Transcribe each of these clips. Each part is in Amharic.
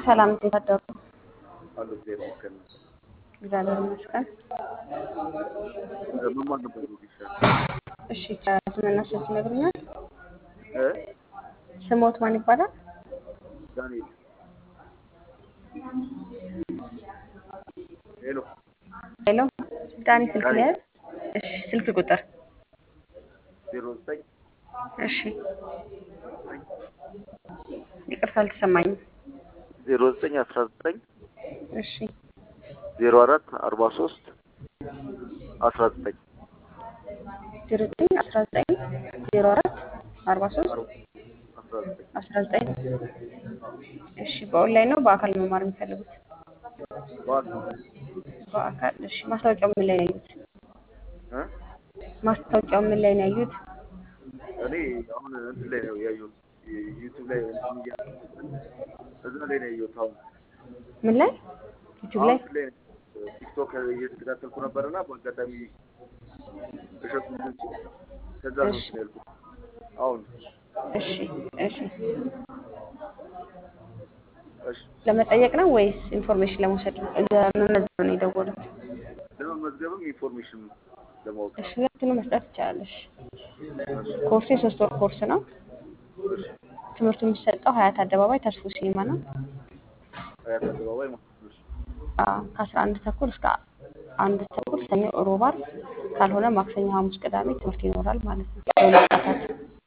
ሰላም እንዴት አደሩ? አሉ እግዚአብሔር ይመስገን። እግዚአብሔር ይመስገን። መማር ነበር ጊሻ እሺ ከስምና ስልክ ይነግሩኛል? እ ስሞት ማን ይባላል? ዳንኤል ሄሎ ሄሎ ዳኒ ስልክ ሊያዝ እሺ ስልክ ቁጥር ዜሮ ዘጠኝ እሺ ይቅርታ አልተሰማኝም። ዜሮ ዘጠኝ አስራ ዘጠኝ እሺ ዜሮ አራት አርባ ሶስት አስራ ዘጠኝ ዜሮ ዘጠኝ አስራ ዘጠኝ ዜሮ አራት አርባ ሶስት አስራ ዘጠኝ አስራ ዘጠኝ እሺ በኦንላይን ነው በአካል መማር የሚፈልጉት? በኋላ በአካል እሺ ማስታወቂያው ምን ላይ ነው ያዩት? እ ማስታወቂያው ምን ላይ ነው ያዩት? እኔ አሁን እንትን ላይ ነው ያየሁት ዩቲዩብ ላይ እንትን እያለ እዛ ላይ ነው ያየሁት። አሁን ምን ላይ ዩቲዩብ ላይ አሁን ላይ ቲክቶክ እየተከታተልኩ ነበርና በአጋጣሚ እሸቱ እንትን ሲል ከዛ ነው እሺ። እንትን ያልኩት። አሁን እሺ እሺ እሺ ለመጠየቅ ነው ወይስ ኢንፎርሜሽን ለመውሰድ ነው? ለመመዝገብ ነው የደወሉት? ለመመዝገብም ኢንፎርሜሽን ለማወቅ እሺ ሁለቱንም መስጠት ትችላለሽ። ኮርሱ የሶስት ወር ኮርስ ነው። እሺ ትምህርቱ የሚሰጠው ሀያት አደባባይ ተስፎ ሲኒማ ነው። አያት አደባባይ ማለት ነው። እሺ አዎ፣ ከአስራ አንድ ተኩል እስከ አንድ ተኩል ሰኞ፣ ሮብ፣ ዓርብ ካልሆነ ማክሰኞ፣ ሐሙስ፣ ቅዳሜ ትምህርት ይኖራል ማለት ነው። ለሁለት ሰዓታት።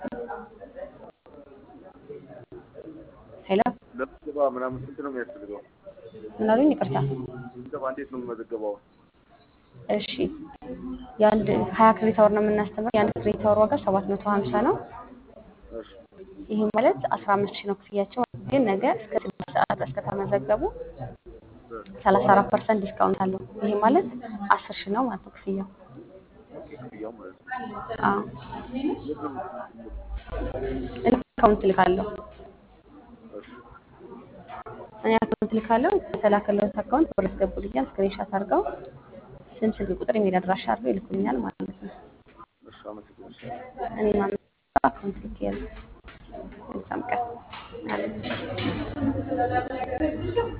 ሄሎ ለምዝገባ ምናምን ስንት ነው የሚያስፈልገው? ምን አሉኝ? ይቅርታ። ምዝገባ እንዴት ነው የምመዘገበው? እሺ የአንድ ሀያ ክሬዲት አወር ነው የምናስተምረው። የአንድ ክሬዲት አወር ዋጋ ሰባት መቶ ሀምሳ ነው። እሺ ይህ ማለት አስራ አምስት ሺህ ነው ክፍያቸው። ግን ነገ እስከ ስድስት ሰዓት ድረስ ከተመዘገቡ ሰላሳ አራት ፐርሰንት ዲስካውንት አለው። ይህ ማለት አስር ሺህ ነው ማለት ነው ክፍያው። ክፍያው ማለት ነው። አዎ የት ነው የምትመዘገበው? እኔ አካውንት ልካለሁ። እሺ እኔ አካውንት ልካለሁ። የተላከለት አካውንት ብር ያስገቡልኛል። ስክሪንሻት አድርገው ስም፣ ስልክ ቁጥር፣ ኢሜል አድራሻ አድርገው ይልኩልኛል ማለት ነው። እሺ አመሰግናለሁ። እኔ ማመ አካውንት ልክ ያለ መልካም ቀን አለ